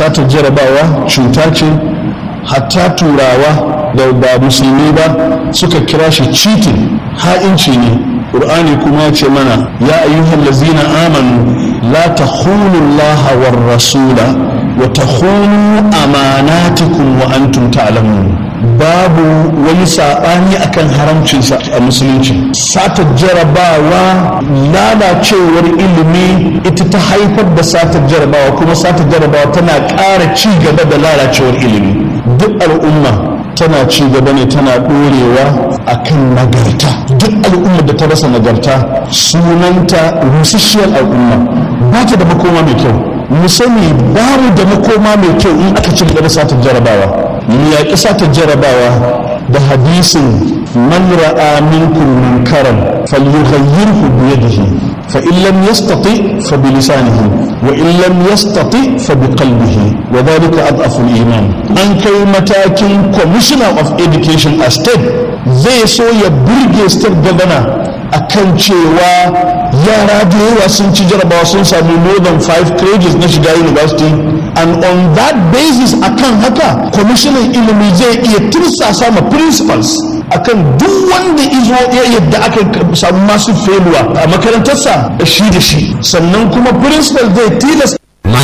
satar jarabawa cuta ce hatta turawa da ba musulmi ba suka kira shi cheating ha'inci ne ƙur'ani kuma ya ce mana ya ayyuhal lazina amanu la takhunu allaha war rasula wa takhunu amanatikum wa antum ta'lamun babu wani saɓani akan haramcinsa a musulunci satar jarabawa lalacewar ilimi ita ta haifar da satar jarabawa kuma satar jarabawa tana ƙara ci gaba da lalacewar ilimi duk al'umma tana ci gaba ne tana ɗorewa a kan nagarta duk al'ummar da ta rasa nagarta sunanta rusasshiyar al'umma ba ta da makoma mai kyau mu sani ba mu da makoma mai kyau in aka ci gaba da satar jarabawa mu yaƙi satar jarabawa da hadisin man ra'a minkum munkaran falyughayyirhu bi yadihi fa in lam yastati fa bi lisanihi wa in lam yastati fa bi qalbihi wa dhalika adhafu al-iman an kai matakin commissioner of education a state zai so ya burge state governor akan cewa yara da yawa sun ci jarabawa sun sami more than five credits na shiga university and on that basis akan haka kwamishinan ilimi zai iya tirsasa ma principals akan duk wanda izo ya yadda aka samu masu failure a makarantarsa shi da shi sannan kuma principal zai tilasta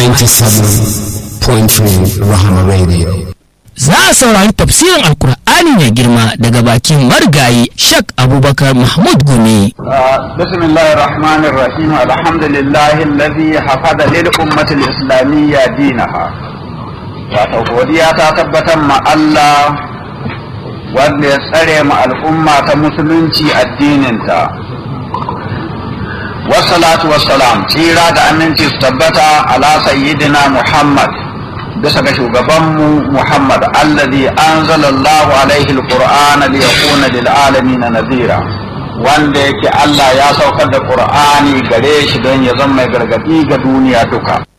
97.3 Rahama Radio. za a saurari tafsirin alkur'ani mai girma daga bakin marigayi shak abubakar mahmud gumi بسم الله الرحمن الرحيم الحمد لله الذي حفظ للأمة الإسلامية دينها wato godiya ta tabbatar ma Allah wanda ya tsare ma al'umma ta musulunci addininta wassalatu wassalam tsira da aminci su tabbata ala sayyidina Muhammad bisa ga shugabanmu Muhammad alladhi anzalallahu alaihi alqur'ana liyakuna lil alamin nadhira wanda yake Allah ya saukar da Qur'ani gare shi don ya zama mai gargadi ga duniya duka